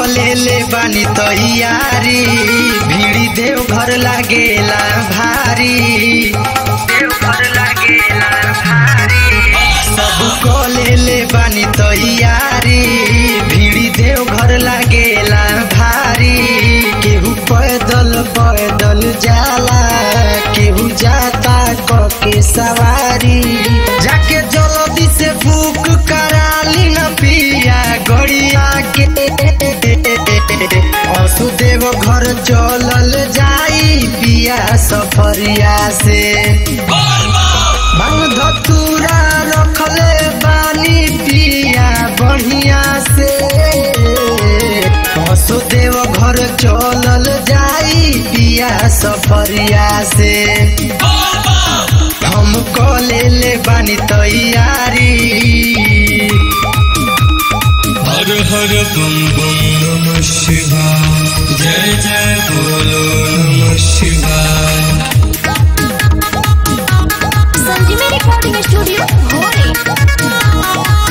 कले ले बानी तैयारी भीड़ी देव घर लागेला भारी देव घर लागेला भारी सब कले ले बानी तैयारी भीड़ी देव घर लागेला भारी केहू पैदल पैदल जाला केहू जाता क के सवारी जाके जल्दी से बुक कराली न पिया गड़िया के वसुदेव घर चलल जाई पिया सफरिया से बांग धतूरा रखले बानी पिया बढ़िया से वसुदेव घर चलल जाई पिया सफरिया से हम कले ले बानी तैयारी हर हर बम बम नमः शिवाय जय जय बोलो नमः शिवाय संजीवनी रिकॉर्डिंग स्टूडियो भोरे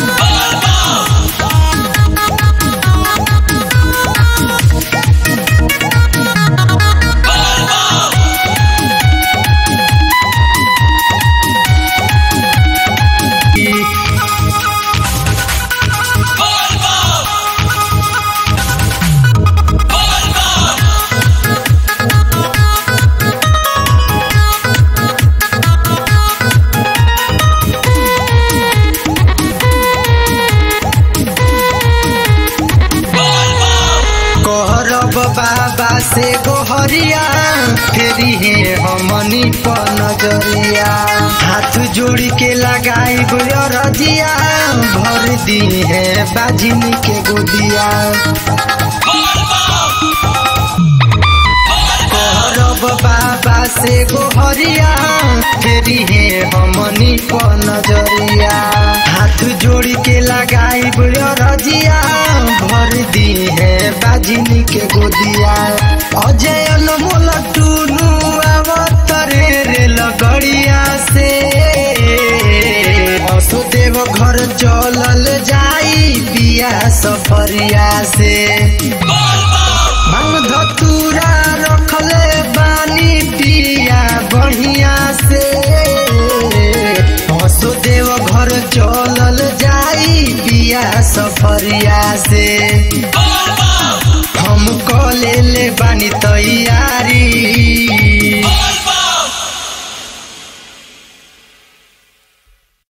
कहरब बाबा से गोहरिया फेरी है हमनी पर नजरिया हाथ जोड़ी के लगाई रजिया भर दी है बाजिनी के गोदिया कहरब बाबा से गोहरिया फेरी है हमनी पर नजरिया हाथ जोड़ी के लगाई रजिया भर दी है बाजिनी के गोदिया अजय अनमोल टूनू अवतरे रे लगड़िया से वसुदेव घर चलल जाई पिया सफरिया से भांग धतूरा रखले बानी पिया बढ़िया से वसुदेव घर चलल जाई पिया सफरिया से हम कले ले बानी तैयारी